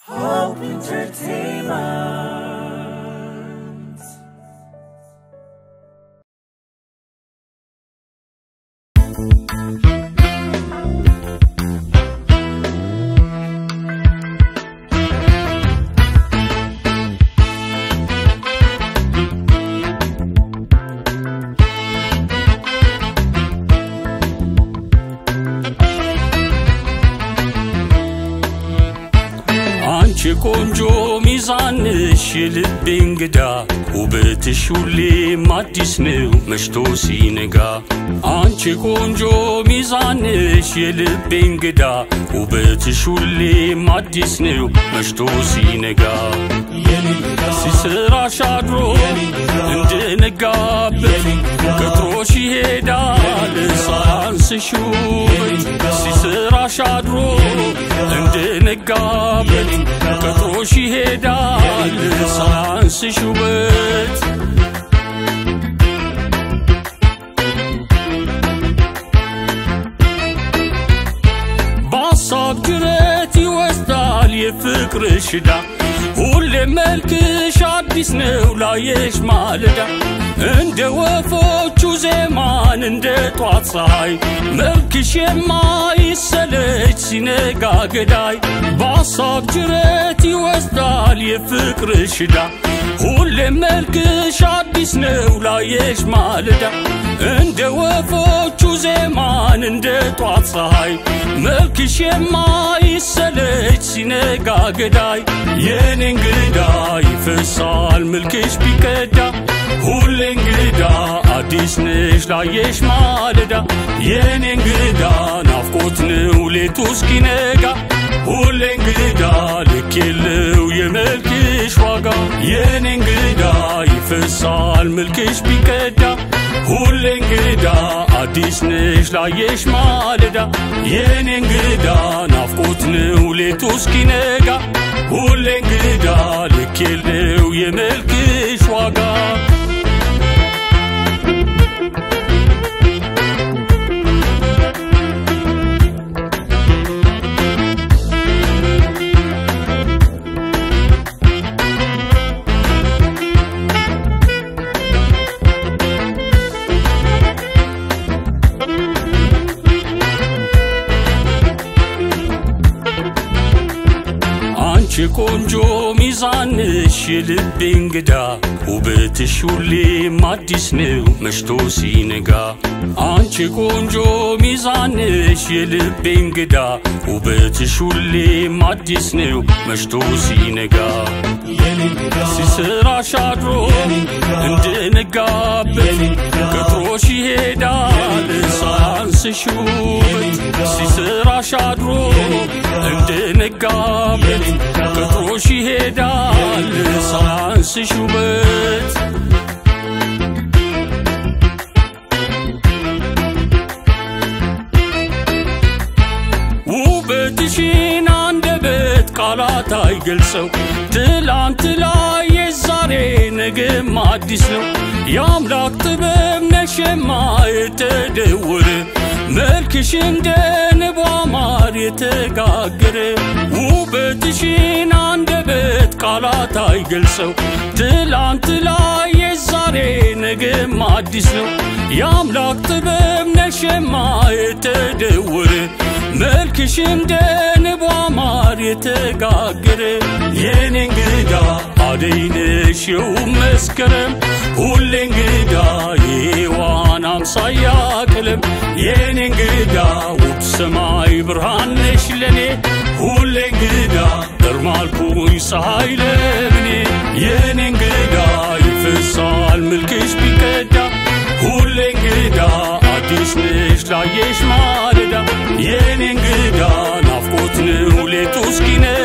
Hope Entertainment. አንቺ ቆንጆ ሚዛንሽ የልቤ እንግዳ ውበትሽ ሁሌም አዲስ ነው መሽቶ ሲነጋ አንቺ ቆንጆ ሚዛንሽ የልቤ እንግዳ ውበትሽ ሁሌም አዲስ ነው መሽቶ ሲነጋ ሲስራሽ አድሮ እንድነጋበት ቀጥሮሽ ይሄዳል ሳያንስሽ ውበት ሲስራሽ አድሮ እንድነጋበት ቀጥሮሽ ይሄዳል ሳያንስሽ ውበት በሀሳብ ጅረት ይወስዳል የፍቅርሽ ዕዳ ሁሌ መልክሽ አዲስ ነው ላየሽ ማለዳ እንደ ወፎቹ ዜማን እንደ ጧት ፀሐይ መልክሽ የማይሰለች ሲነጋ ገዳይ በሀሳብ ጅረት ይወስዳል የፍቅርሽ ዕዳ ሁሌ መልክሽ አዲስ ነው ላየሽ ማለዳ እንደ ወፎቹ ዜማን እንደ ጧት ፀሐይ መልክሽ የማይሰለች ሲነጋ ገዳይ የኔ እንግዳ ይፈሳል መልክሽ ቢቀዳ ሁሌ እንግዳ አዲስ ነሽ ላየሽ ማለዳ የኔ እንግዳ ናፍቆት ነው ሌቱ እስኪነጋ ሁሌ እንግዳ ልክ የለው የመልክሽ ዋጋ የኔ እንግዳ ይፈሳል መልክሽ ቢቀዳ ሁሌ እንግዳ አዲስ ነሽ ላየሽ ማለዳ የኔ እንግዳ ናፍቆት ነው ሌቱ እስኪነጋ ሁሌ እንግዳ ልክ የለው የመልክሽ ዋጋ አንቺ ቆንጆ ሚዛንሽ የልቤ እንግዳ ውበትሽ ሁሌም አዲስ ነው መሽቶ ሲነጋ አንቺ ቆንጆ ሚዛንሽ የልቤ እንግዳ ውበትሽ ሁሌም አዲስ ነው መሽቶ ሲነጋ ሲስራሽ አድሮ እንድነጋበት ቀጥሮሽ ይሄዳል ሳያንስሽ ውበት ሲስራሽ አድሮ እንድነጋበት ቀጥሮሽ ይሄዳል ሳያንስሽ ውበት ውበትሽን አንደበት ቃላት አይገልጸው ትላንት ላይ የዛሬ ነገም አዲስ ነው የአምላክ ጥበብ ነሸማ የተደወረ መልክሽ እንደ ንቧ ማር የተጋገረ ውበትሽን አንደበት ቃላት አይገልጸው ትላንት ላይ የዛሬ ነገም አዲስ ነው የአምላክ ጥበብ ነሸማ የተደወረ መልክሽ እንደ ንቧ ማር የተጋገረ የኔ እንግዳ አደይ ነሽ የውብ መስከረም ሁሌ እንግዳ የሔዋን አምሳያ ቀለም የኔ እንግዳ ውብ ሰማይ ብርሃን ነሽ ለኔ ሁሌ እንግዳ እርማልኩኝ ፀሐይ ለምኔ የኔ እንግዳ ይፈሳል መልክሽ ቢቀዳ ሁሌ እንግዳ አዲስ ነሽ ላየሽ ማለዳ የኔ እንግዳ ናፍቆት ነው ሌቱ እስኪነ